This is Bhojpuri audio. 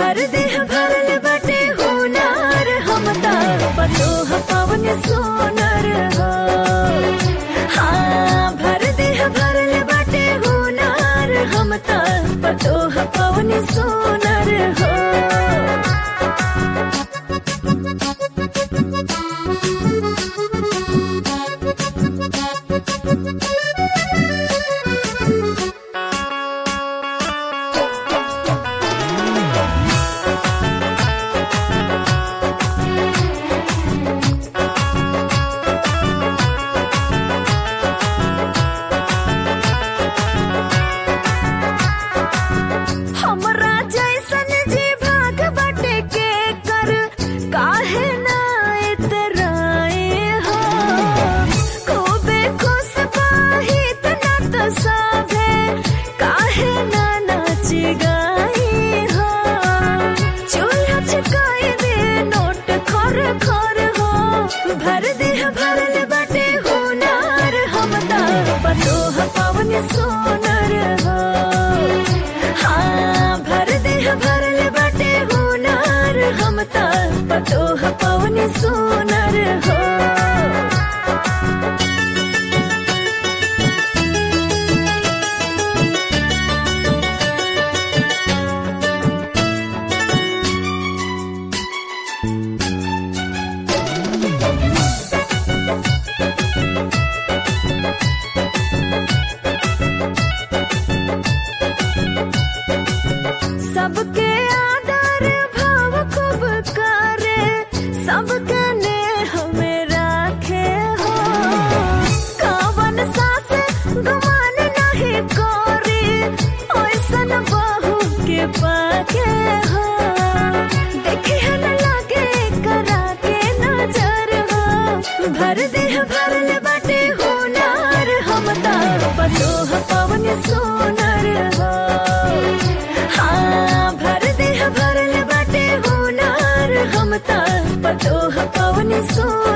भर देह भरल बटे हुनर हम ता पतोह पवन सोनर हो हाँ भर देह भरल बटे हुनर हम ता पतोह पवन सोनर हो हमरा जैसन जी भाग बटे के कर काहे ना इतराए हो खूबे खुश पाहित ना तो साभे काहे ना नाच गाई हो चूल्हा चकाई दे नोट खर खर हो भर देह भरल बटे हुनर हम ता पतोह पवन सोनर हो हाँ भर देह भरल बटे हुनर हम ता पतोह पवन सोनर हो सबके आदर भाव खूब करे सबके ने हमें राखे हो कवन सास गुमान नहीं करे ऐसन बहू के पाके हो देखे न लगे करा के नजर हो भर देह भरल बटे हुनर हम ता पतोह पवन सोनर हो हाँ भर देह भरल बटे हुनर हम ता पतोह पवन सो